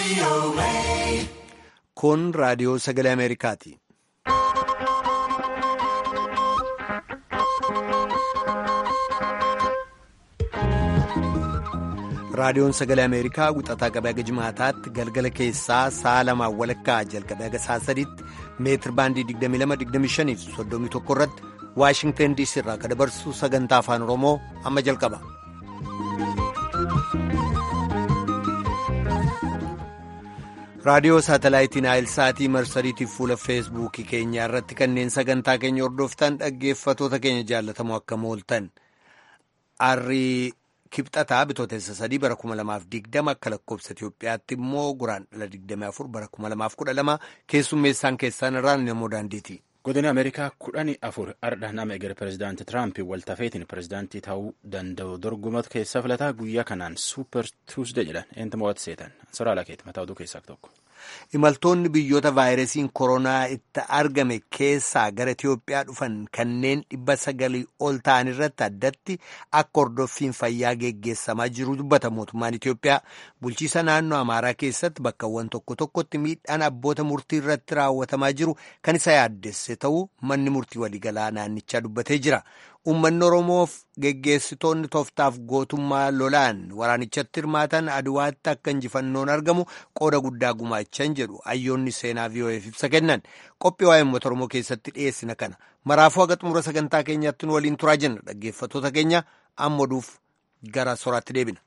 Kun raadiyoo sagalee Ameerikaati. Raadiyoon sagalee Ameerikaa wixataa qabee haga jimaataatti galgala keessaa sa'a lamaan walakkaa jalqabee haga sa'a sadiitti meetir baandii 22-25 fi 31 irratti Waashingteen DC irraa kan dabarsu sagantaa afaan Oromoo amma jalqaba. Raadiyoo saatalaayitii Naayilsaatii marsariitiif fuula feesbuukii keenyaa irratti kanneen sagantaa keenya hordoftan dhaggeeffatoota keenya jaallatamoo akkam ooltan. Arrii kibxataa bitootessa sadii bara 2020 akka lakkoofsa Itoophiyaatti immoo guraandhala 24 bara 2012 keessummeessaan keessaan irraan namoo daandiiti. Godina Ameerikaa kudhanii afur ardha nama eger pirezidaanti Tiraamp waltafeetiin pirezidaantii ta'uu danda'u dorgomatu keessa filataa guyyaa kanaan suuper tuusde jedhan eentu mo'atu seetan soraa lakeeti mataa oduu keessaa tokko. Imaltoonni biyyoota vaayirasiin koronaa itti argame keessaa gara Itoophiyaa dhufan kanneen dhibba sagalii ol ta'an irratti addatti akka hordoffiin fayyaa geggeessamaa jiru dubbata mootummaan Itoophiyaa. Bulchiisa naannoo Amaaraa keessatti bakkawwan tokko tokkotti miidhaan abboota murtii irratti raawwatamaa jiru kan isa yaaddesse ta'uu manni murtii waliigalaa naannichaa dubbatee jira. Uummanni Oromoof geggeessitoonni tooftaaf gootummaa lolaan waraanichatti hirmaatan aduwaatti akka injifannoon argamu qooda guddaa gumaachan jedhu hayyoonni seenaa VOA'f ibsa kennan qophii waa'ee uummata Oromoo keessatti dhiyeessina kana maraafuu haga xumura sagantaa keenyaatti nu waliin turaa jenna dhaggeeffatoota keenya amma oduuf gara soraatti deebina.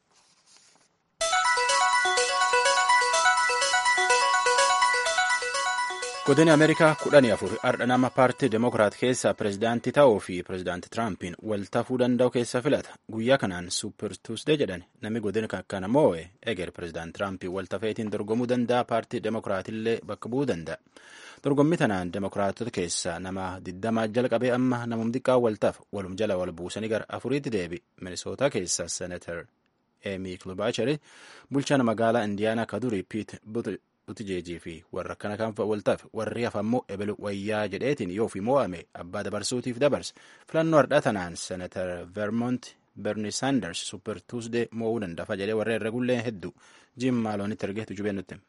Godina Ameerikaa kudhanii afur ardha nama paartii Demokiraat keessaa pirezidaantii ta'uu fi pirezidaantii Tiraampiin waltafuu danda'u keessa filata. Guyyaa kanaan Suuper Tuusdee jedhan namni godina kana moo'e eger pirezidaantii Tiraampiin waltafeetiin dorgomuu danda'a paartii Demokiraatillee bakka bu'uu danda'a. Dorgommii tanaan Demokiraatota keessaa nama digdamaa jalqabee amma namum xiqqaa waltaf walum jala wal buusanii gara afuriitti deebi. Minisootaa keessaa Seenatar Eemi Klobaachari bulchaan magaalaa Indiyaanaa kadurii Piit Butijeejii fi warra akkana kan waltaaf warri hafammoo ebelu wayyaa jedheetiin yoo fi mo'ame abbaa dabarsuutiif dabarsa filannoo hardhaa tanaan seenatar vermont berni saanders super tuusdee mo'uu danda'a jedhee warra herregullee hedduu jim maaloonitti ergeetu jubee nutti.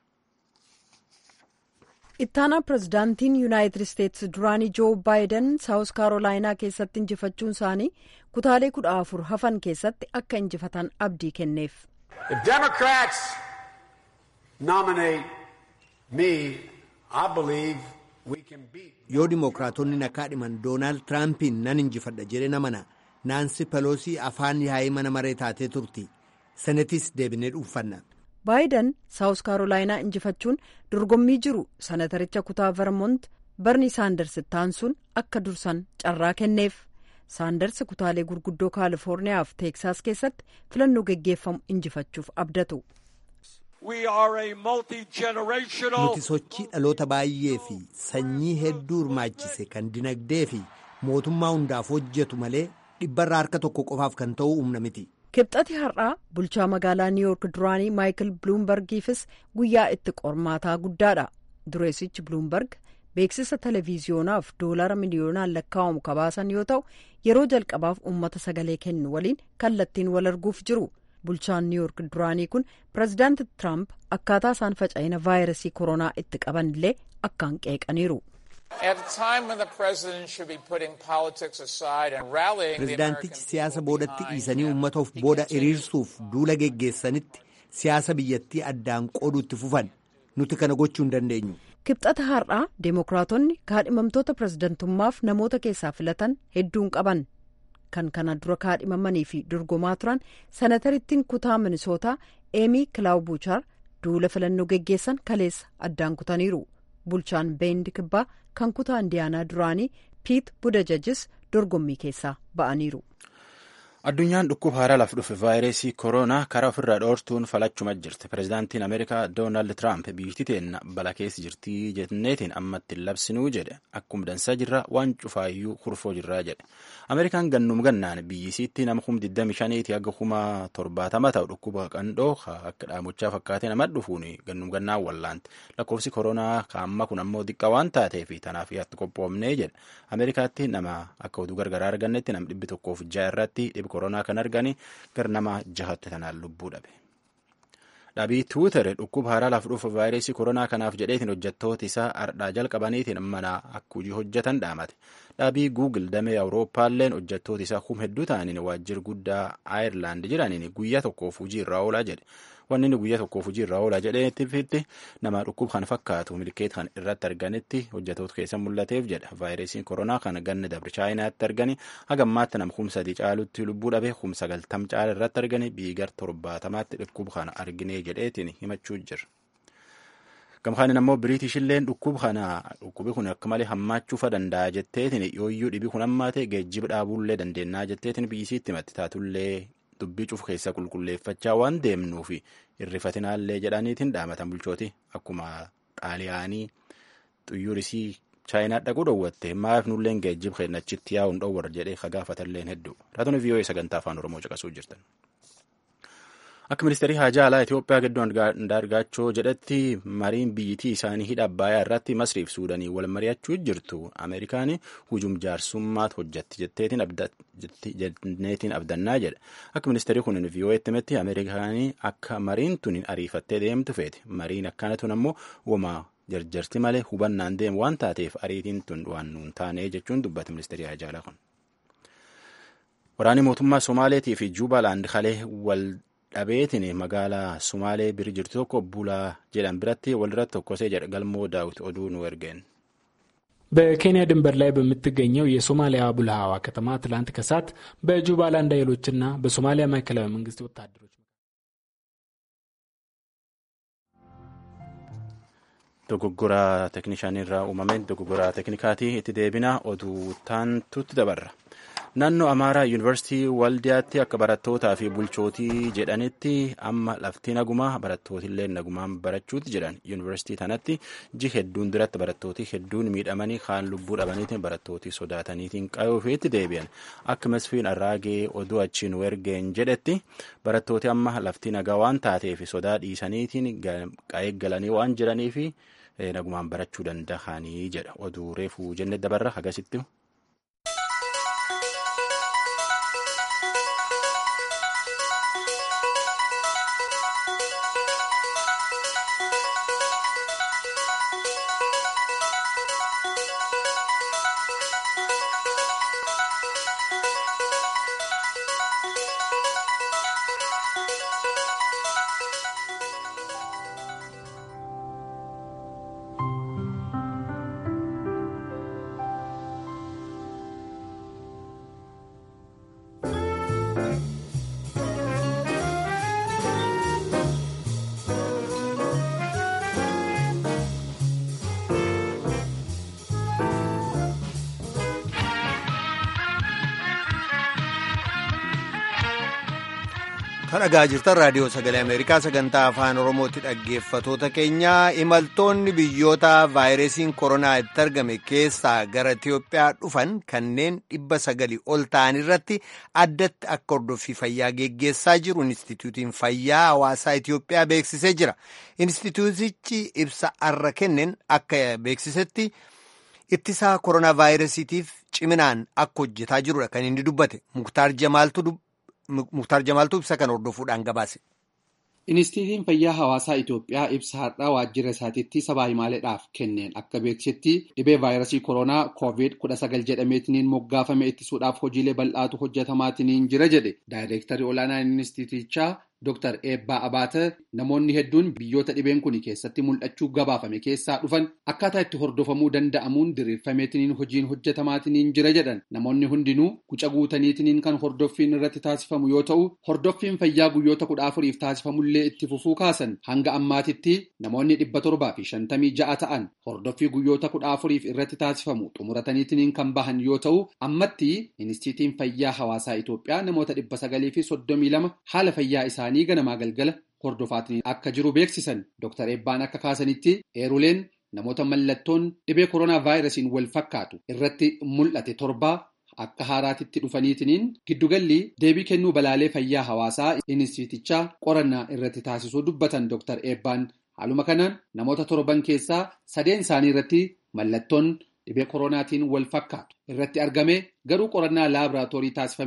ittaanaa pirezidaantiin yuunaayitid isteetsi duraanii joo baayiden saawus kaarolaayinaa keessatti injifachuun isaanii kutaalee kudha afur hafan keessatti akka injifatan abdii kenneef. yoo dimookiraatonni na kaadhiman doonaald tiraampiin nan injifadha jedhe namana naansi peloosii afaan yaa'ii mana maree taatee turti senetis deebinee dhuunfanna. baayiden saawus kaarolaayinaa injifachuun dorgommii jiru sanataricha kutaa vermont barni saanders taansuun akka dursan carraa kenneef saanders kutaalee gurguddoo kaalifoorniyaa fi teeksaas keessatti filannoo geggeeffamu injifachuuf abdatu. nuti sochii dhaloota baay'ee fi sanyii hedduu hirmaachise kan dinagdee fi mootummaa hundaaf hojjetu malee dhibbarraa harka tokko qofaaf kan ta'u humna miti. kibxati har'aa bulchaa magaalaa niiwuork duraanii maayikil biluumbargiifis guyyaa itti qormaataa guddaadha dureessichi biluumbarg beeksisa televiziyonaaf doolara miliyoonaan lakkaa'amu kabaasan yoo ta'u yeroo jalqabaaf uummata sagalee kennu waliin kallattiin wal arguuf jiru. bulchaan niiwuork duraanii kun pirezidaanti tiraamp akkaataa isaan faca'ina vaayirasii koronaa itti qaban illee akkaan qeeqaniiru. pirezidaantichi siyaasa boodatti dhiisanii uummata of booda hiriirsuuf duula geggeessanitti siyaasa biyyattii addaan qooduutti fufan nuti kana gochuu hin dandeenyu. kibxata har'aa deemokiraatonni kaadhimamtoota pirezidantummaaf namoota keessaa filatan hedduun qaban. kan kana dura kaadhimamanii fi dorgomaa turan sanatarittiin kutaa minisootaa eemii kilaawubuuchaar duula filannoo geggeessan kaleessa addaan kutaniiru bulchaan beendi kibbaa kan kutaa indiyaanaa duraanii piit budajajis dorgommii keessaa ba'aniiru. addunyaan dhukkuba haaraa laf dhufe vaayirasii koronaa karaa ofirraa dhoortuun falachuma jirti pirezidaantiin ameerikaa doonaald tiraamp biyyi teenna bala keessa jirtii jenneetiin ammatti labsinuu jedhe akkuma dansaa jirra waan cufaayyuu kurfoo jirraa jedhe ameerikaan gannum gannaan biyyisiitti nama kum 25 hanga kuma 70 ta'u dhukkuba qandhoo akka dhaamochaa fakkaatee nama dhufuun gannum gannaan wallaanti lakkoofsi koronaa kaamma kun ammoo xiqqaa waan taateef tanaaf yaatti qophoomnee jedhe ameerikaatti nama akka oduu gargaraa argannetti nam dhibbi tokkoof ja'a irratti dhibbi koronaa kan argani gar nama jahatti tanaan lubbuu dhabe. Dhabii Tiwiitar dhukkuba haaraa laaf dhufu vaayirasii koronaa kanaaf jedheetiin hojjettoota isaa ardhaa jalqabaniitiin mana akka hojii hojjetan dhaamate. Dhabii Guugil damee Awurooppaalleen hojjettoota isaa kuma hedduu ta'aniin waajjira guddaa Aayerlaand jiraniin guyyaa tokkoof hojii irraa oolaa jedhe. Wanni inni guyyaa tokkoof hojii irraa oolaa jedheetti fitti nama dhukkuba kan fakkaatu milkeet kan irratti arganitti hojjettoota keessa mul'ateef jedha. Vaayirasiin koronaa kana ganna dabre chaayinaatti argani haga ammaatti nama kumsa sadii caalutti lubbuu dhabee kumsa sagaltam caala irratti argani biigar torbaatamaatti dhukkuba kana arginee jedheetiin himachuu jira. Gamkaanin ammoo Biriitishilleen dhukkuba kana dhukkubi kun akka malee hammaachuufa danda'a jetteetiin yooyyuu dhibi kun hammaate geejjiba dhaabuullee dandeennaa jetteetiin biyyisiitti himatti taatullee dubbii cufu keessa qulqulleeffachaa waan deemnuufi irrifatinaallee jedhaniitiin dhaamatan bulchooti akkuma xaaliyaanii xuyyuurisii chaayinaa dhaquu dhoowwatte maaf nulleen geejjiba keenya achitti yaa'uun dhoowwar jedhee kagaafatalleen hedduu raatonni vii'oo'ee sagantaa afaan oromoo caqasuu jirtan. Akka ministeerii haajaa alaa Itoophiyaa gidduu Andaargaachoo jedhetti mariin biyyittii isaanii hidha Abbaayyaa irratti Masriif Suudanii wal mari'achuu jirtu Ameerikaan hujum jaarsummaat hojjetti jetteetiin abdannaa jedha. Akka ministeerii kun vii'oo'eetti himetti Ameerikaan akka mariin tun ariifattee deemtu feeti. Mariin akkana tun ammoo uumaa jarjarti malee hubannaan deemu waan taateef ariitiin tun waan nuun taane jechuun dubbate ministeerii haajaa alaa kun. Waraanni mootummaa Somaaleetii fi Juubalaand kalee wal dhabeetiin magaalaa Sumaalee bira jirtu tokko bulaa jedhan biratti walirratti tokkosee jedha galmoo daawit oduu nu ergeen. በኬንያ ድንበር ላይ በምትገኘው የሶማሊያ ቡልሃዋ ከተማ ትላንት ከሰዓት በጁባላንድ ኃይሎችና በሶማሊያ ማዕከላዊ መንግስት ወታደሮች Dogoggoraa teeknishaanirraa uumameen dogoggoraa teeknikaatii itti deebina oduu taantutti dabarra. Naannoo Amaaraa Yuunivarsiitii Waldiyaatti akka barattootaa fi bulchootii jedhanitti amma lafti nagumaa barattootillee nagumaan barachuutti jedhan. Yuunivarsiitii kanatti ji hedduun duratti barattooti hedduun miidhamanii kaan lubbuu dhabaniitiin barattootii sodaataniitiin qayyoofiitti deebi'an. Akka Masfiin Arraagee oduu achiin wergeen jedhetti barattooti amma lafti nagaa waan taateef sodaa dhiisaniitiin qaeeggalanii waan jiraniif nagumaan barachuu danda'anii jedha. Oduu reefuu jenne dabarra hagasitti. Kan dhagaa jirtan raadiyoo sagalee Ameerikaa sagantaa afaan Oromootti dhaggeeffatoota keenya imaltoonni biyyoota vaayirasiin koronaa itti argame keessaa gara Itiyoophiyaa dhufan kanneen dhibba sagalii ol ta'an irratti addatti akka hordoffii fayyaa geggeessaa jiru Inistituutiin Fayyaa Hawaasaa Itiyoophiyaa beeksisee jira. Inistituutichi ibsa arra kenneen akka beeksisetti ittisaa koronaa vaayirasiitiif ciminaan akka hojjetaa jirudha kan inni dubbate. Muktaar Jamaaltu Muktaar Jamaaltuu ibsa kan hordofuudhaan gabaase. Inistiitiin Fayyaa Hawaasaa Itoophiyaa ibsa har'aa waajjira isaatiitti sabaa himaaleedhaaf kenneen akka beeksisetti dhibee vaayirasii koronaa COVID-19 jedhameetiniin moggaafame ittisuudhaaf hojiilee bal'aatu hojjetamaatiniin jira jedhe daayireektarii olaanaan inistiitichaa Dr. Eebbaa Abaate namoonni hedduun biyyoota dhibeen kun keessatti mul'achuu gabaafame keessaa dhufan akkaataa itti hordofamuu danda'amuun diriirfameetiniin hojiin hojjetamaatiniin jira jedhan namoonni hundinuu guca guutaniitiniin kan hordoffiin irratti taasifamu yoo ta'u hordoffiin fayyaa guyyoota kudha afuriif taasifamullee itti fufuu kaasan hanga ammaatitti namoonni dhibba torbaa fi shantamii ja'a ta'an hordoffii guyyoota kudha afuriif irratti taasifamu xumurataniitiniin kan bahan yoo ta'u ammatti inistiitiin fayyaa hawaasaa Itoophiyaa namoota dhibba sagalii fi soddomii lama haala fayyaa isaa isaanii ganamaa galgala hordofaatiin akka jiru beeksisan Dr. Eebbaan akka kaasanitti eeruleen namoota mallattoon dhibee koronaa vaayirasiin wal fakkaatu irratti mul'ate torbaa akka haaraatitti dhufaniitiniin giddugalli deebii kennuu balaalee fayyaa hawaasaa inistiitichaa qorannaa irratti taasisuu dubbatan Dr. Eebbaan haaluma kanaan namoota torban keessaa sadeen isaanii irratti mallattoon dhibee koronaatiin wal fakkaatu irratti argame garuu qorannaa laaboraatoorii taasifameen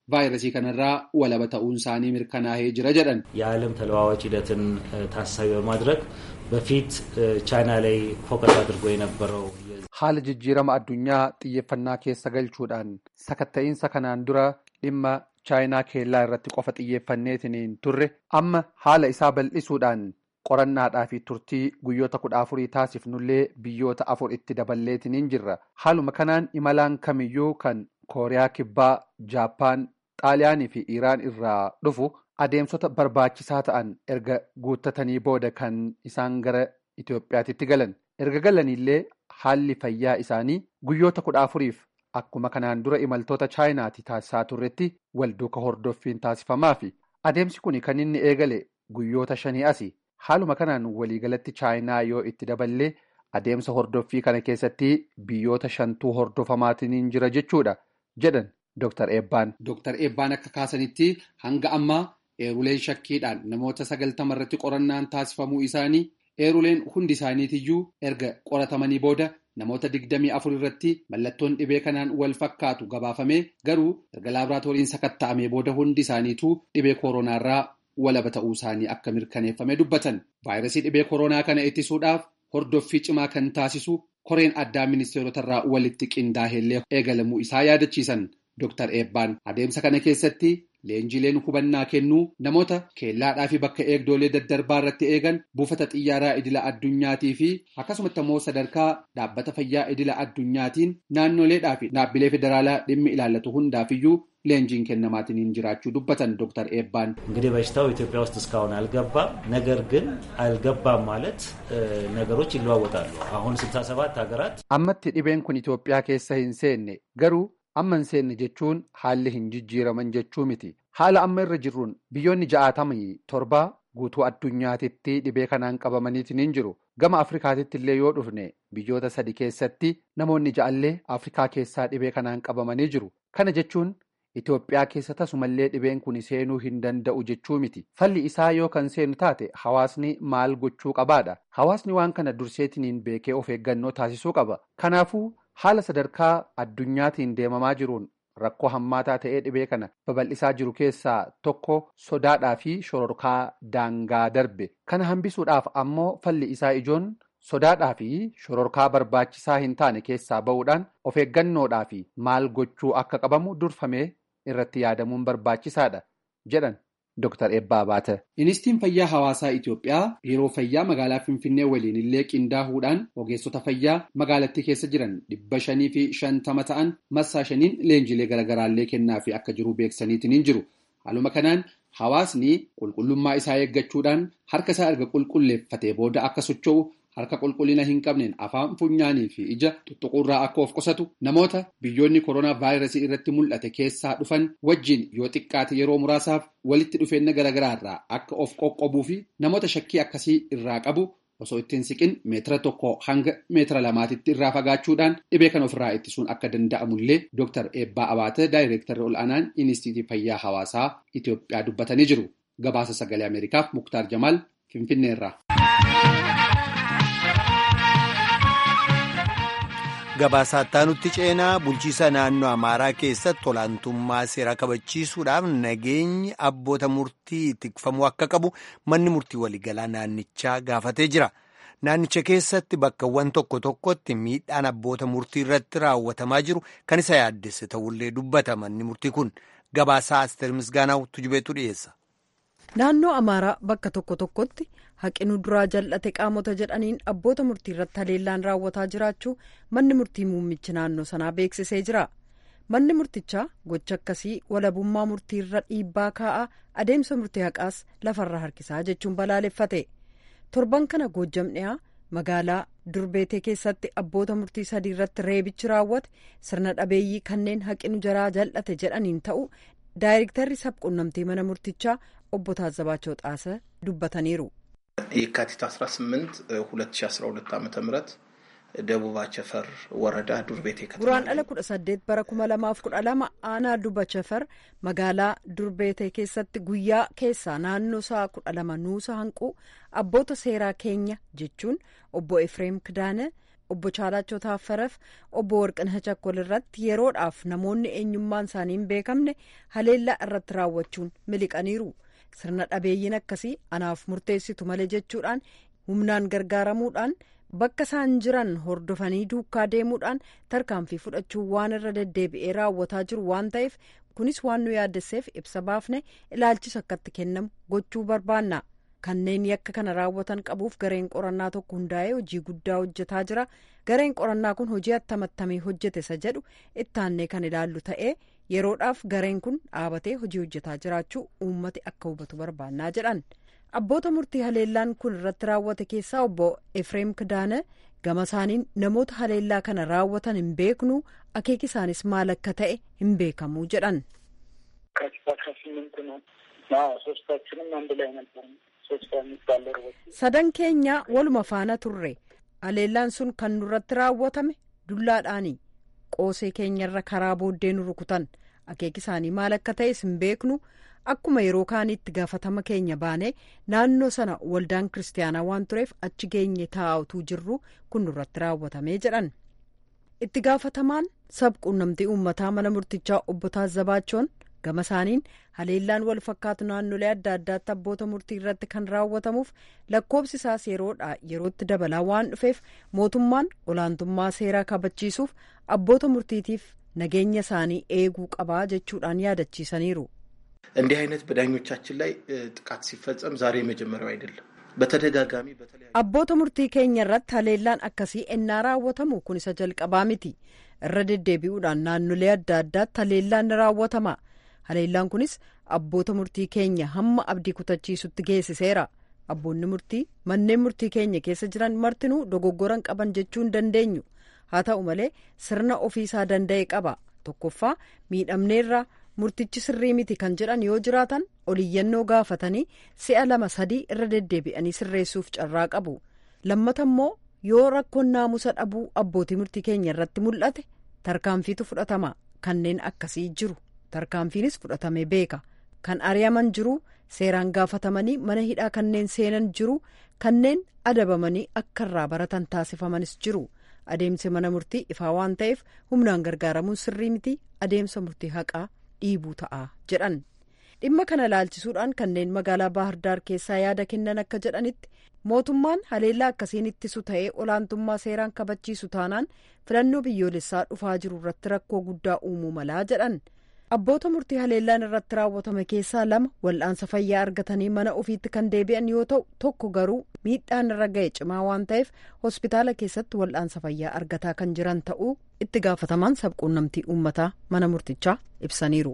vaayirasii kanarraa walaba ta'uun isaanii mirkanaa'ee jira jedhan. የዓለም ተለዋዋጭ ሂደትን ታሳቢ በማድረግ በፊት ቻይና ላይ ፎከስ አድርጎ የነበረው haala jijjiirama addunyaa xiyyeeffannaa keessa galchuudhaan sakatta'iinsa kanaan dura dhimma chaayinaa keellaa irratti qofa xiyyeeffanneetiin turre amma haala isaa bal'isuudhaan qorannaadhaa fi turtii guyyoota kudha afurii taasifnullee biyyoota afur itti daballeetiin jirra haaluma kanaan imalaan kamiyyuu kan kooriyaa kibbaa jaappaan xaaliyaanii fi iiraan irraa dhufu adeemsota barbaachisaa ta'an erga guuttatanii booda kan isaan gara itiyoophiyaatitti galan erga galaniillee haalli fayyaa isaanii guyyoota kudha afuriif akkuma kanaan dura imaltoota chaayinaati taasisaa turretti walduuka hordoffiin taasifamaa fi adeemsi kun kan inni eegale guyyoota shanii asi haaluma kanaan waliigalatti chaayinaa yoo itti daballee adeemsa hordoffii kana keessatti biyyoota shantuu hordofamaatiin jira jechuudha jedhan Dr. Eebbaan. Dr. Eebbaan akka kaasanitti hanga ammaa eeruleen shakkiidhaan namoota sagaltama irratti qorannaan taasifamuu isaanii eeruleen hundi isaaniitiyyuu erga qoratamanii booda namoota digdamii afur irratti mallattoon dhibee kanaan wal fakkaatu gabaafamee garuu erga laaboraatooriin sakatta'amee booda hundi isaaniituu dhibee kooronaarraa walaba ta'uu isaanii akka mirkaneeffame dubbatan vaayirasii dhibee kooroonaa kana ittisuudhaaf hordoffii cimaa kan taasisu koreen addaa ministeerotarraa walitti qindaa'ellee eegalamuu isaa yaadachiisan Dr. Eebbaan adeemsa kana keessatti leenjileen hubannaa kennuu namoota keellaadhaa fi bakka eegdolee daddarbaa irratti eegan buufata xiyyaaraa idila addunyaatii fi akkasumatti immoo sadarkaa dhaabbata fayyaa idila addunyaatiin naannoleedhaa fi dhaabbilee federaalaa dhimmi ilaallatu hundaafiyyuu leenjiin kennamaatiin jiraachuu dubbatan Dr. Eebbaan. እንግዲህ በሽታው ኢትዮጵያ ውስጥ እስካሁን አልገባም። ነገር ግን አልገባም ማለት ነገሮች ይለዋወጣሉ። አሁን 67 ሀገራት ammatti dhibeen kun Itoophiyaa keessa hin seenne garuu amma hin seenne jechuun haalli hin jijjiiraman jechuu miti haala amma irra jirruun biyyoonni ja'aatamii torba guutuu addunyaatitti dhibee kanaan qabamaniitiin hin jiru gama afrikaatitti illee yoo dhufne biyyoota sadi keessatti namoonni ja'allee afrikaa keessaa dhibee kanaan qabamanii jiru kana jechuun Itoophiyaa keessa tasumallee dhibeen kun seenuu hin danda'u jechuu miti falli isaa yoo kan seenu taate hawaasni maal gochuu qabaadha hawaasni waan kana durseetiniin beekee of eeggannoo taasisuu qaba kanaafuu haala sadarkaa addunyaatiin deemamaa jiruun rakkoo hammaataa ta'ee dhibee kana babal'isaa jiru keessaa tokko sodaadhaa fi shororkaa daangaa darbe kana hambisuudhaaf ammoo falli isaa ijoon sodaadhaa fi shororkaa barbaachisaa hin taane keessaa ba'uudhaan of eeggannoodhaa fi maal gochuu akka qabamu durfamee irratti yaadamuun barbaachisaadha jedhan Dr. Eebbaa Baata. Ministiiriin Fayyaa Hawaasaa Itoophiyaa biiroo fayyaa magaalaa Finfinnee waliin illee qindaahuudhaan ogeessota fayyaa magaalattii keessa jiran dhibba shanii fi shantama ta'an massaa shaniin leenjilee garaagaraallee kennaa fi akka jiru beeksaniitiin hin jiru. Haaluma kanaan hawaasni qulqullummaa isaa eeggachuudhaan harka isaa erga qulqulleeffatee booda akka socho'u harka qulqullina hin qabneen afaan funyaanii fi ija tuttuquurraa akka of qusatu namoota biyyoonni koronaa vaayirasii irratti mul'ate keessaa dhufan wajjin yoo xiqqaate yeroo muraasaaf walitti dhufeenya garaagaraarraa akka of qoqqobuu fi namoota shakkii akkasii irraa qabu osoo ittiin siqin meetira tokko hanga meetira lamaatitti irraa fagaachuudhaan dhibee kan ofirraa ittisuun akka danda'amullee Dr. Eebbaa Abaate daayireektarri ol'aanaan Inistiitii Fayyaa Hawaasaa Itoophiyaa dubbatanii jiru. Gabaasa sagalee Ameerikaaf Muktaar Jamaal Finfinneerraa. Gabaasaa nutti ceenaa bulchiisa naannoo Amaaraa keessatti olaantummaa seeraa kabachiisuudhaaf nageenyi abboota murtii tikfamuu akka qabu manni murtii waliigalaa naannichaa gaafatee jira. Naannicha keessatti bakkawwan tokko tokkotti miidhaan abboota murtii irratti raawwatamaa jiru kan isa yaaddesse ta'ullee dubbata manni murtii kun gabaasaa Asteer Misgaanaa tujubeetu dhiyeessa. Naannoo Amaaraa bakka tokko tokkotti haqinuu duraa jal'ate qaamota jedhaniin abboota murtii irratti haleellaan raawwataa jiraachuu manni murtii muummichi naannoo sanaa beeksisee jira. Manni murtichaa gocha akkasii walabummaa murtii irra dhiibbaa kaa'aa adeemsa murtii haqaas lafarra harkisaa jechuun balaaleffate. Torban kana goojjam dhiyaa magaalaa Durbeetee keessatti abboota murtii sadii irratti reebichi raawwate sirna dhabeeyyii kanneen haqinu jaraa jal'ate jedhaniin ta'u daayirektarri sabquunnamtii mana murtichaa obbo Taazzabaachoo Xaasa dubbataniiru. የካቲት 18 2012 ዓ ም ደቡብ አቸፈር ወረዳ ዱርቤቴ ከተማ Guraan dhala kudha saddeet bara kuma lamaaf kudha lama aanaa duba chafar magaalaa durbeetee keessatti guyyaa keessaa naannoo sa'a kudha lama nuusa hanquu abboota seeraa keenya jechuun obbo Efreem Kidaane obbo Chaalaachoo Taaffareef obbo Warqinaa Chakkol irratti yeroodhaaf namoonni eenyummaan isaanii hin beekamne haleellaa irratti raawwachuun miliqaniiru. Sirna dhabeeyyiin akkasii anaaf murteessitu malee jechuudhaan humnaan gargaaramuudhaan bakka isaan jiran hordofanii duukaa deemuudhaan tarkaanfii fudhachuun waan irra deddeebi'ee raawwataa jiru waan ta'eef kunis waan nu yaaddesseef ibsa baafne ilaalchisa akkatti kennamu gochuu barbaanna. kanneen yakka kana raawwatan qabuuf gareen qorannaa tokko hundaa'ee hojii guddaa hojjetaa jira gareen qorannaa kun hojii attamattamee hojjete isa jedhu ittaannee kan ilaallu ta'ee yeroodhaaf gareen kun dhaabatee hojii hojjetaa jiraachuu uummati akka hubatu barbaannaa jedhan abboota murtii haleellaan kun irratti raawwate keessaa obbo efreem kidaane gama isaaniin namoota haleellaa kana raawwatan hin beeknu akeeki isaanis maal akka ta'e hin beekamu jedhan. sadan keenya waluma faana turre haleellaan sun kan nurratti raawwatame dullaadhaani qoosee keenyarra karaa booddee nu rukutan akeeki isaanii maal akka ta'es hin beeknu akkuma yeroo kaaniitti gaafatama keenya baanee naannoo sana waldaan kiristaanaa waan tureef achi geenye taa'utuu jirru kun nurratti raawwatamee jedhan itti gaafatamaan sabquunnamtii uummataa mana murtichaa obbo Taazzabaachoon gama isaaniin haleellaan wal fakkaatu naannolee adda addaatti abboota murtii irratti kan raawwatamuuf lakkoobsi isaas yeroodha yerootti dabalaa waan dhufeef mootummaan olaantummaa seeraa kabachiisuuf abboota murtiitiif nageenya isaanii eeguu qabaa jechuudhaan yaadachiisaniiru. እንዲህ አይነት በዳኞቻችን ላይ ጥቃት ሲፈጸም ዛሬ የመጀመሪያው አይደለም። በተደጋጋሚ abboota murtii keenya irratti haleellaan akkasii ennaa raawwatamu kun isa jalqabaa miti irra deddeebi'uudhaan naannolee adda addaatti haleellaan ni raawwatama. haleellaan kunis abboota murtii keenya hamma abdii kutachiisutti geessiseera abboonni murtii manneen murtii keenya keessa jiran martinuu dogoggoran qaban jechuu hin dandeenyu haa ta'u malee sirna ofiisaa danda'e qaba tokkoffaa miidhamneerra murtichi sirrii miti kan jedhan yoo jiraatan oliyyannoo gaafatanii si'a lama sadii irra deddeebi'anii sirreessuuf carraa qabu lammata immoo yoo rakkoon naamusa dhabuu abbootii murtii keenya irratti mul'ate tarkaanfiitu fudhatama kanneen akkasii jiru. tarkaanfiinis fudhatamee beeka kan ari'aman jiru seeraan gaafatamanii mana hidhaa kanneen seenan jiru kanneen adabamanii akka irraa baratan taasifamanis jiru adeemsi mana murtii ifaa waan ta'eef humnaan gargaaramuun sirrii miti adeemsa murtii haqaa dhiibuu ta'a jedhan dhimma kana laalchisuudhaan kanneen magaalaa baahirdaar keessaa yaada kennan akka jedhanitti mootummaan haleellaa akkasiin ittisu ta'ee olaantummaa seeraan kabachiisu taanaan filannoo biyyoolessaa dhufaa jiru irratti rakkoo guddaa uumuu malaa jedhan. abboota murtii haleellaan irratti raawwatame keessaa lama wal'aansa fayyaa argatanii mana ofiitti kan deebi'an yoo ta'u tokko garuu miidhaan irra ga'e cimaa waan ta'eef hospitaala keessatti wal'aansa fayyaa argataa kan jiran ta'uu itti gaafatamaan sabquunnamtii uummataa mana murtichaa ibsaniiru.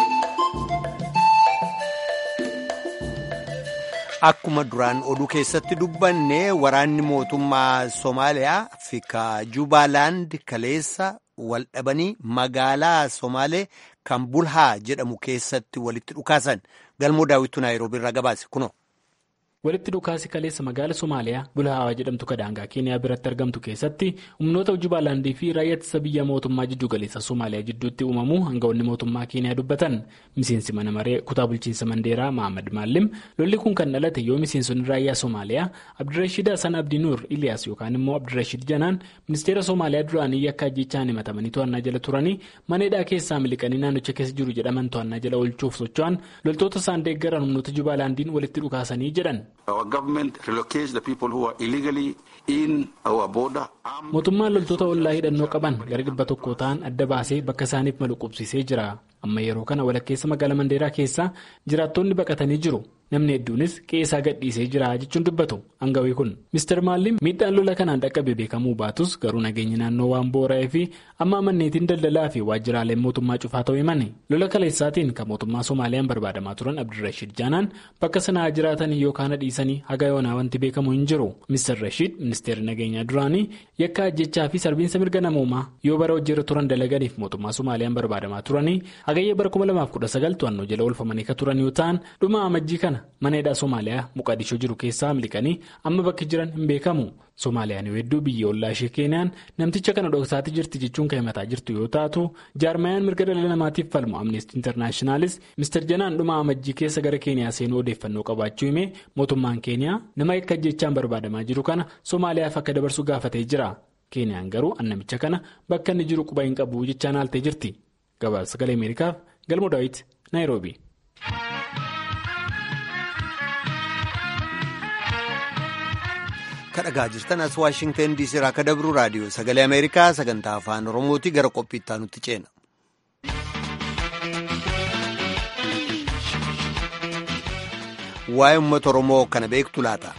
Akkuma duraan oduu keessatti dubbanne waraanni mootummaa Somaaliyaa fi Jubaalaand kaleessa wal dhabanii magaalaa Somaalee kan Bulhaa jedhamu keessatti walitti dhukaasan galmoo daawwitu Naayiroobii irraa gabaase kuno. walitti dhukaasi kaleessa magaala somaaliyaa bulhaawaa jedhamtu kadaangaa keeniyaa biratti argamtu keessatti humnoota jubaalaandii fi raayyaa ittisa biyya mootummaa jiddu galeessa somaaliyaa jidduutti uumamuu hangawoonni mootummaa keeniyaa dubbatan miseensi mana maree kutaa bulchiinsa mandeeraa mahamad maallim lolli kun kan dhalate yoo miseensonni raayyaa somaaliyaa abdirashiid hasan abdii nuur iliyaas yookaan immoo abdirashiid janaan ministeera somaaliyaa duraanii yakka ajjechaan himatamanii to'annaa jala turanii maneedhaa keessaa miliqanii naannicha keessa jiru jedhaman to'annaa jala oolchuuf socho'an loltoota isaan deeggaran humnoota jubaalaandiin walitti dhukaasanii jedhan. mootummaan loltoota ollaa hidhannoo qaban gara dhibba tokko ta'an adda baasee bakka isaaniif malu qubsiisee jira amma yeroo kana walakkeessa magaalaa mandeeraa keessaa jiraattonni baqatanii jiru namni hedduunis qe'ee gadhiisee jira jechuun dubbatu hangawii kun mister maalliin miidhaan lola kanaan dhaqqabe beekamuu baatus garuu nageenyi naannoo waan boora'ee fi amma manneetiin daldalaa fi waajjiraaleen mootummaa cufaa ta'uu himani lola kaleessaatiin kan mootummaa soomaaliyaan barbaadamaa turan abdirashiid jaanaan bakka sanaa jiraatanii yookaan dhiisanii haga yoonaa wanti beekamu hin jiru mister rashiid ministeerri nageenyaa duraanii yakka ajjechaa fi sarbiinsa mirga namoomaa yoo bara hojiirra turan dalaganiif mootummaa soomaaliyaan barbaadamaa turanii hagayya bara 2019 to'annoo jala oolfamanii kan turan yoo ta'an dhuma amajjii kana mana hidhaa soomaaliyaa muqaadishoo jiru keessaa miliqanii amma bakki jiran hin beekamu soomaaliyaan yoo hedduu biyya ollaa ishee keeniyaan namticha kana dhoksaatti jirti jechuun kan himataa jirtu yoo taatu jaarmayaan mirga dhala namaatiif falmu amnestii intarnaashinaalis mister janaan dhuma amajjii keessa gara keeniyaa seenuu odeeffannoo qabaachuu himee mootummaan keeniyaa nama yakka ajjechaan barbaadamaa jiru kana soomaaliyaaf akka dabarsu gaafatee jira. keeniyaan garuu namicha kana bakka inni jiru quba hin qabu jechaan haaltee jirti gabaasa sagalee ameerikaaf galma daawit naayiroobi. kadhagaa jirtan as waashingtan diisii irraa akka dabru raadiyoo sagalee ameerikaa sagantaa afaan oromooti gara qophiittaa nutti ceena. waa'ee uummata oromoo kana beektu laata.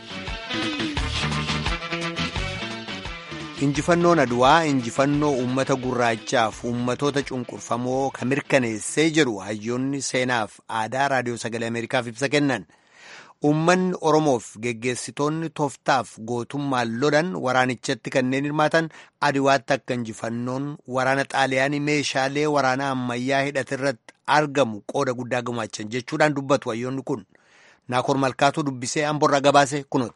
injifannoon aduwaa injifannoo uummata gurraachaaf uummatoota cunqurfamoo kan mirkaneessee jedhu hayyoonni seenaaf aadaa raadiyoo sagalee ameerikaaf ibsa kennan. Uummanni Oromoof geggeessitoonni tooftaaf gootummaan lolan waraanichatti kanneen hirmaatan adiwaatti akka injifannoon waraana xaaliyaanii meeshaalee waraanaa ammayyaa hidhate irratti argamu qooda guddaa gumaachan jechuudhaan dubbatu hayyoonni kun. Naakoor Malkaatuu dubbisee Amborraa gabaase kunooti.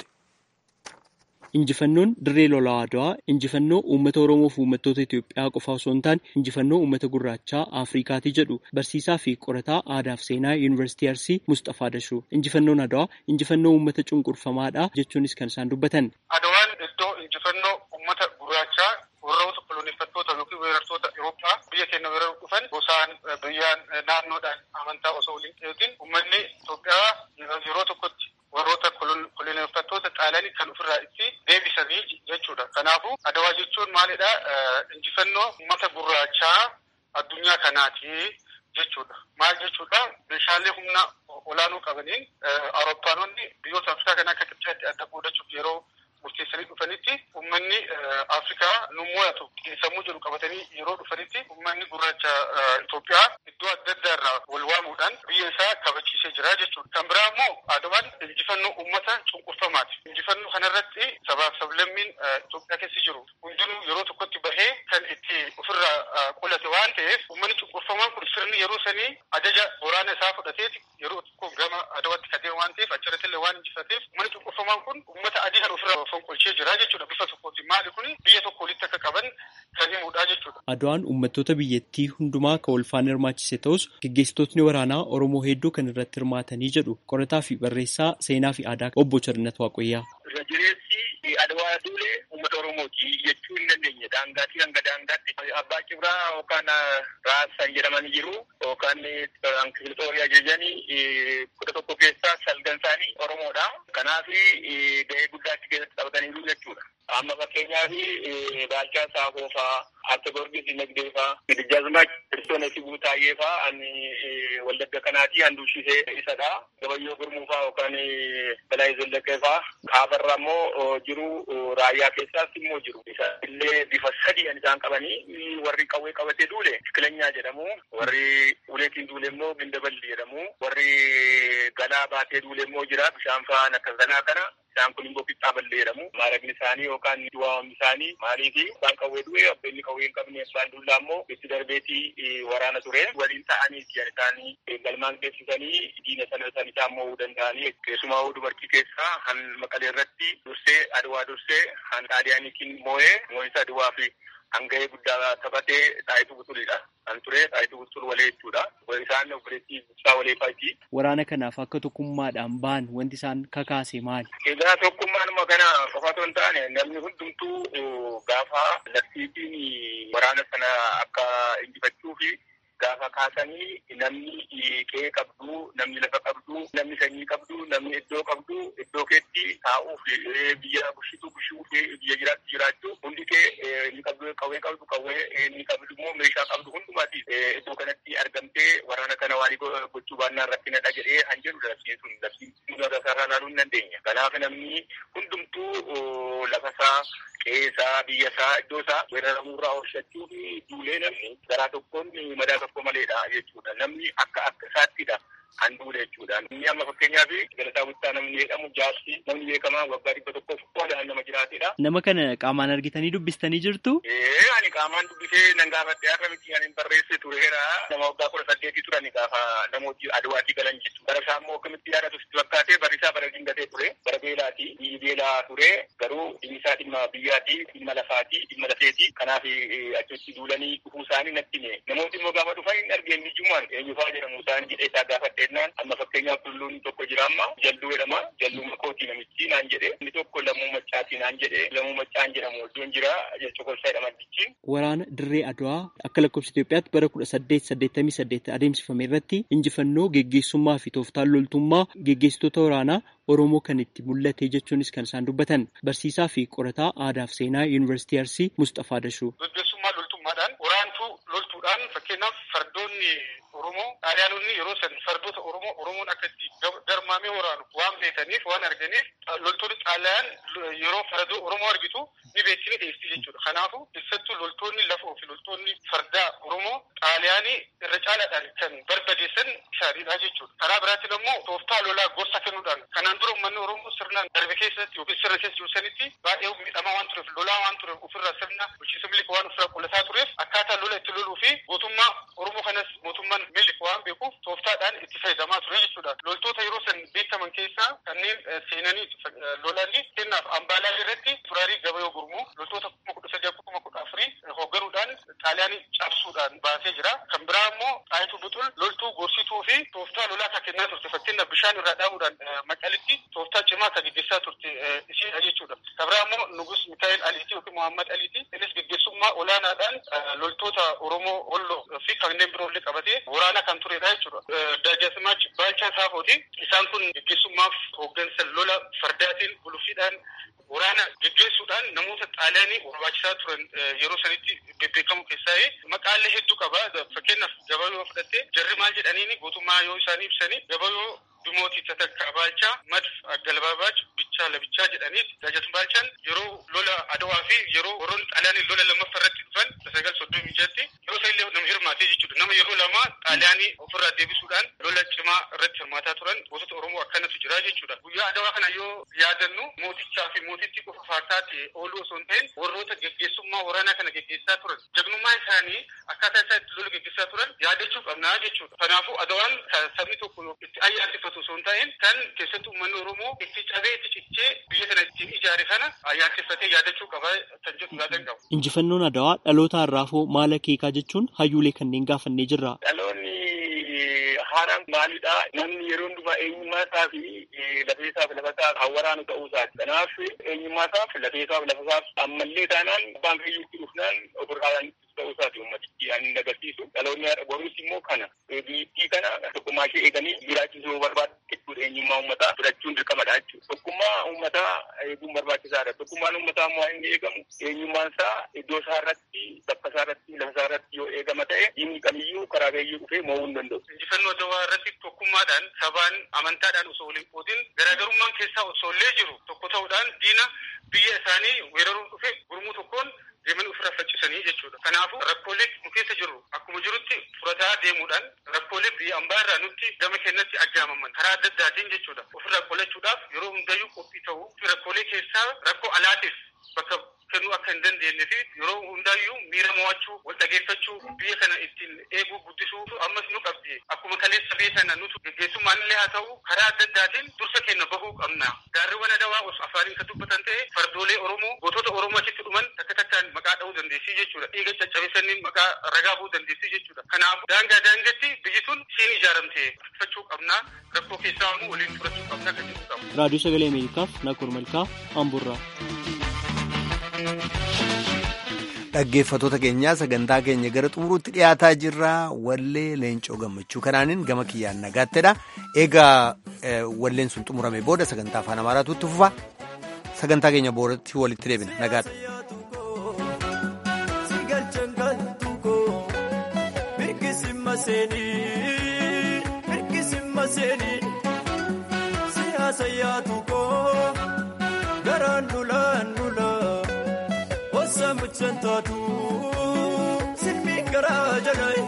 Injifannoon dirree lolaa Adwaa injifannoo uummata Oromoo fi uummattoota Itoophiyaa qofa osoo hin taane injifannoo uummata gurraachaa Afrikaati jedhu barsiisaa fi qorataa aadaa fi seenaa Yuunivarsiitii Arsii Mustafaa Dashuu. Injifannoon Adwaa injifannoo uummata cunqurfamaadha jechuunis kan isaan dubbatan. Adwaan iddoo injifannoo uummata gurraachaa warroota koloneeffattoota yookiin weerartoota Itoophiyaa biyya keenya weeraruu dhufan gosaan biyyaan naannoodhaan amantaa osoo waliin eegin uummanni Itoophiyaa yeroo tokkotti warroota koloneeffattoota xaaliyaanii kan ofirraa itti deebisanii jechuudha. Kanaafuu adawaa jechuun maalidha? Injifannoo uummata gurraachaa addunyaa kanaati jechuudha. Maal jechuudha? Meeshaalee humna olaanoo qabaniin Awurooppaanonni biyyoota Afrikaa kan akka Kibxaatti adda qoodachuuf yeroo murteessanii dhufanitti uummanni Afrikaa nu mo'atu sammuu jedhu qabatanii yeroo dhufanitti uummanni gurraacha Itoophiyaa iddoo adda addaa irraa wal waamuudhaan biyya isaa kabachiisee jira jechuudha. Kan biraa immoo adawaan injifannoo uummata cunqurfamaati. Injifannoo kanarratti sabaaf sablammiin Itoophiyaa keessa jiru hundinuu yeroo tokkotti bahee kan itti ofirraa qolate waan ta'eef uummanni cunqurfamaan kun sirni yeroo sanii ajaja waraana isaa fudhateeti yeroo tokko gama adawaatti kadeemu waan ta'eef achirratti illee waan injifateef uummanni cunqurfamaan kun uummata adii kan ofirraa fonqolchee jira jechuudha bifa tokkootiin maali kuni biyya tokko walitti akka qaban kan himudha jechuudha. Adwaan uummattoota biyyattii hundumaa kan walfaana hirmaachise ta'us gaggeessitootni waraanaa Oromoo hedduu kan irratti hirmaatanii jedhu qorataa fi barreessaa seenaa fi aadaa obbo Chirnat Waaqoyyaa. Irra jireessi Adwaa duulee uummata Oromooti jechuu hin dandeenye daangaatii hanga daangaatti abbaa cibraa yookaan raasaan jedhamanii jiru yookaan kifilxoorii ajajanii kudha tokko keessaa salgan isaanii Oromoodha. Kanaaf gahee guddaa achi keessatti taphataniiru jechuudha. Amma fakkeenyaaf Baalchaa Saafoo fa'aa, Akka Gorgis Dinagdee fa'aa, Gidijjaazmaa Kiristoona Sibuu Taayyee fa'aa ani wallagga kanaatii handuushisee isadha. Gabayyoo Gurmuu fa'aa yookaan Balaa Zallaqee fa'aa. Kaafarra immoo jiru raayyaa keessaas immoo jiru. Illee bifa sadii kan isaan qabanii warri qawwee qabatee duule Tikilenyaa jedhamu. Warri uleetiin duule immoo Gindaballi jedhamu. Warri galaa baatee duule immoo jira. Bishaan fa'aan akka ganaa kana. Isaan kun immoo qixxaa ballee jedhamu. Maaraqni isaanii yookaan du'aawwan isaanii maaliifi abbaan qawwee du'e abbeenni qawwee hin qabne abbaan dullaa immoo itti darbeetii waraana ture. Waliin ta'anii isaanii galmaan geessisanii diina sana san isaan mo'uu danda'anii keessumaa dubartii keessaa han maqalee irratti dursee adwaa dursee han xaaliyaaniitiin moo'ee moo'insa adwaa fi hanga'ee guddaa taphatee xaayituu butulidha. Kan ture xaayituu butul walee jechuudha. Isaan obboleettii ibsaa walee fa'iiti. Waraana kanaaf akka tokkummaadhaan ba'an wanti isaan kakaase maali? Egaa tokkummaanuma kana qofa otoo hin taane namni hundumtuu gaafa labsiitiin waraana sana akka injifachuu fi gaafa kaasanii namni qe'ee qabdu, namni lafa qabdu, namni sanyii qabdu, namni iddoo qabdu, iddoo keetti taa'uuf biyya bushitu bushuu fi biyya jiraattu jiraachuu hundi kee ni qabdu qawwee qabdu qawwee ni qabdu immoo meeshaa qabdu hundumaati iddoo kanatti argamtee waraana kana waan gochuu baannaan rakkinadha jedhee han jedhu labsiin sun labsiin lafasaa ilaaluu hin dandeenya. Kanaaf namni hundumtuu lafasaa qe'eesaa biyyasaa iddoosaa weeraramuurraa oolchachuu fi duulee namni garaa tokkoon madaa tokko maleedha jechuudha. Namni akka akka isaattidha. Kan duule jechuudha. Inni amma fakkeenyaaf galataa guddaa namni jedhamu jaarsi namni beekamaa waggaa dhibba tokkoof qoodaan nama jiraatedha. Nama kana qaamaan argitanii dubbistanii jirtu? Ee ani qaamaan dubbisee nan gaafadhe akka miti ani barreesse tureera. Nama waggaa kudha saddeetii turani gaafa namooti aduwaatii galan jechuudha. Bara isaa immoo akkamitti yaadatu sitti fakkaate barri isaa bara dingatee ture. Bara beelaati. Biyyi beelaa ture. Garuu dhimmi isaa dhimma biyyaatii, dhimma lafaatii, dhimma lafeetii. Kanaaf achitti duulanii dhufuu isaanii natti hime. Namooti immoo gaafa dhufan hin argeen ijjumaan eenyufaa jedhamu isaan jedhee isaa gaafadheennaan amma fakkeenyaaf tulluun tokko jira amma jalluu jedhama. Jalluu makootii namichi naan jedhe. Inni tokko lammuu maccaatii naan jedhe. Lammuu maccaan jedhamu iddoon jira cokolsaa jedhama dichiin. Waraana dirree Adwaa akka lakkoofsa Itoophiyaatti bara kudha saddeet saddeettamii saddeet adeemsifame irratti injifannoo geggeessummaa fi tooftaan loltummaa geggeessitoota waraanaa Oromoo kan itti mul'ate jechuunis kan isaan dubbatan barsiisaa fi qorataa aadaa fi seenaa yuunivarsiitii Arsii Mustafaa Dashuu. Gaggeessummaa loltummaadhaan waraantuu loltuudhaan fakkeenyaaf fardoonni Oromoo xaaliyaanonni yeroo san fardoota Oromoo Oromoon akkatti garmaamee waraanu waan beekaniif waan arganiif loltoonni xaaliyaan yeroo fardoo Oromoo argitu ni beeksini dhiyeessi jechuudha. Kanaafuu keessattuu loltoonni lafoo fi loltoonni fardaa Oromoo xaaliyaanii irra caalaadhaan kan barbadeessan isaaniidha jechuudha. Karaa biraatiin immoo tooftaa lolaa gorsa kennuudhaan kanaan dura uummanni Oromoo sirnaan darbe keessatti yookiin sirna keessa jiru sanitti baay'ee miidhamaa waan tureef lolaa waan tureef ofirraa sirna bulchiinsa miliika waan ofirraa qullataa tureef akkaataa lola itti loluu fi gootummaa Oromoo kanas mootummaan miliika waan beekuuf tooftaadhaan itti fayyadamaa ture jechuudha. Loltoota yeroo san beekaman keessaa kanneen seenanii lolanii kennaaf ambaalaa irratti turaarii gabayoo gurmuu loltoota kuma kudha sadii kuma kudha afurii hoogganuudhaan xaaliyaanii cabsuudhaan baasee jira. Kan biraa immoo xaayituu buxul loltuu gorsituu fi tooftaa lolaa kan kennaa turte fakkeenyaaf bishaan irraa dhaabuudhaan maqalitti tooftaa cimaa kan gaggeessaa turte ishiidha jechuudha. Kan biraa immoo nugus Mikaa'el Aliiti yookiin Muhammad Aliiti innis gaggeessummaa olaanaadhaan loltoota Oromoo Holloo fi kanneen biroollee qabatee waraana kan turedha jechuudha. Daajasimaach Baalchaa Saafooti isaan kun gaggeessummaaf hooggansa lola fardaatiin guluffiidhaan waraana gaggeessuudhaan namoota xaaliyaanii barbaachisaa turan yeroo sanitti bebbeekamu keessaa maqaalee hedduu qaba. Fakkeenyaaf gabayoo fudhattee jarri maal jedhaniini gootummaa yoo isaanii ibsanii gabayoo Dumootii Tatakkaa Baalchaa Madf Aggalbaabaach Bichaa Labichaa jedhaniis Daajat Baalchaan yeroo lola Adawaa fi yeroo warroonni xaaliyaanii lola lammaffaa irratti dhufan sagal soddomii ijatti yeroo isa illee nama hirmaatee jechuudha. Nama yeroo lama xaaliyaanii ofirraa deebisuudhaan lola cimaa irratti hirmaataa turan gootota Oromoo akkanatu jira jechuudha. Guyyaa Adawaa kana yoo yaadannu mootichaa fi mootittii qofa faartaatti ooluu osoo hin ta'in warroota geggeessummaa waraanaa kana geggeessaa turan jagnummaa isaanii akkaataa isaa itti lola geggeessaa turan yaadachuu qabnaa jechuudha. Kanaafuu Adawaan sabni tokko itti ayyaaneffatu osoo hin ta'in kan keessattuu uummanni Oromoo itti cabee itti cichee biyya kana ittiin ijaare kana ayyaaneffatee yaadachuu qaba kan jedhu yaadan qabu. Injifannoon Adawaa dhaloota har'aafoo maal akeekaa jechuun hayyuulee kanneen gaafannee jirra. Dhaloonni haaraan maalidha? Namni yeroo hundumaa eenyummaa isaa fi lafee isaaf lafa isaa kan waraanu ta'uu isaati. Kanaaf eenyummaa isaaf lafee isaaf lafa isaaf ammallee taanaan abbaan fayyuutti dhufnaan ofirraa ta'uu isaati uummatichi ani agarsiisu. Dhaloonni boruus immoo kana biyyattii kana tokkummaa ishee eeganii jiraachisuu barbaadu jechuudha eenyummaa uummataa fudhachuun dirqamadha jechuudha. Tokkummaa uummataa eeguun barbaachisaadha. Tokkummaan uummataa immoo inni eegamu eenyummaan isaa iddoo isaa irratti bakka isaa irratti lafa isaa irratti yoo eegama ta'e diinni kamiyyuu karaa beeyyuu dhufee mo'uu hin danda'u. Injifannoo Adawaa irratti tokkummaadhaan sabaan amantaadhaan osoo waliin qoodin garaagarummaan keessaa osoo illee jiru tokko ta'uudhaan diina biyya isaanii weeraruun dhufe gurmuu tokkoon deemanii ofirraa faccisanii jechuudha. Kanaafuu rakkoolee nu keessa jiru akkuma jirutti furataa deemuudhaan rakkoolee biyya ambaa irraa nutti gama keenyatti aggaamaman karaa adda addaatiin jechuudha. Ofirraa qolachuudhaaf yeroo hundayyuu qophii ta'uu fi rakkoolee keessaa rakkoo alaatiif bakka kennuu akka hin dandeenye fi yeroo hundaayyuu miira mo'achuu wal dhageeffachuu biyya kana ittiin eeguu guddisuu ammas nu qabdi akkuma kaleessa biyya sana nutu geggeessummaan illee haa ta'u karaa adda addaatiin dursa keenya bahuu qabna gaarriwwan adawaa os afaaniin kan dubbatan ta'e fardoolee oromoo gootota oromoo achitti dhuman takka takkaan maqaa dha'uu dandeessii jechuudha dhiiga caccabisanii maqaa ragaa bu'uu dandeessii jechuudha kanaaf daangaa daangatti biyyi sun siin ijaaramte fachuu qabna rakkoo keessaa immoo waliin furachuu qabna kan jedhu qabu. raadiyoo sagalee ameerikaaf nakoor malkaa amburraa. dhaggeeffatoota keenyaa sagantaa keenya gara xumuruutti dhiyaataa jirra wallee leencoo gammachuu kanaanin gama kiyyaan nagaattedha eegaa walleen sun xumurame booda sagantaa afaan amaaraatu itti fufa sagantaa keenya boodatti walitti deebina nagaadha. muchantaatu silmiin garaa jalaa.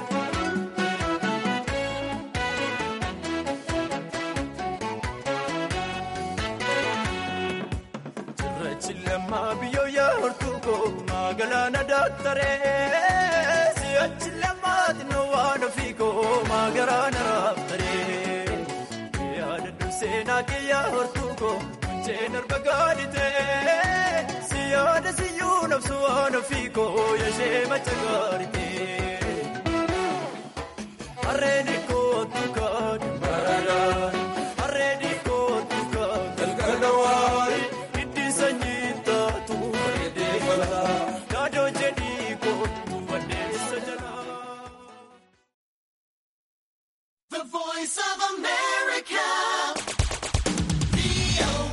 Cirrachi lammaa biyyoo yaa'ortuu koo magaalaa daaktaree si'achi lammaa xinnoo waan ofii koo magaalaa raaftaree yaada durseenaa kee yaa'ortuu koo finceen arba gaaditee si yaada siyyuu nabsu waan ofii koo yashee macha gaaritee harreen kootu kaadhi